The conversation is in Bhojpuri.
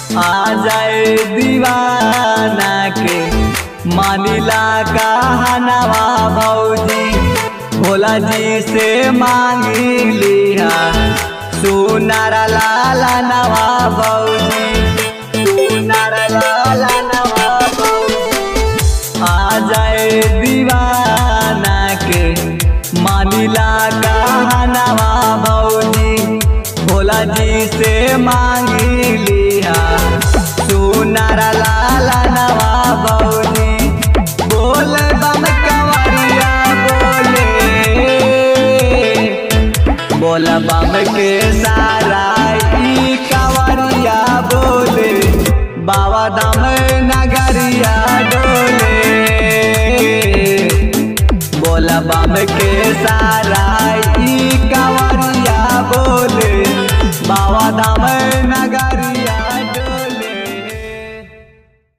आ जाए दीवाना के मानिला कहनवा भौजी भोला जी से मांगी लिया सुनार लाला नवा भौजी सुनार लाला नवा भौजी आ जाए दीवाना के मानिला कहनवा भौजी भोला जी से मांगी लिया सुनार लाला नवा भौजी बोल बम कंवरिया बोले बोल बम के सारा ई कंवरिया बोले बाबा धाम नगरिया डोले बोल बम के सारा ई कंवरिया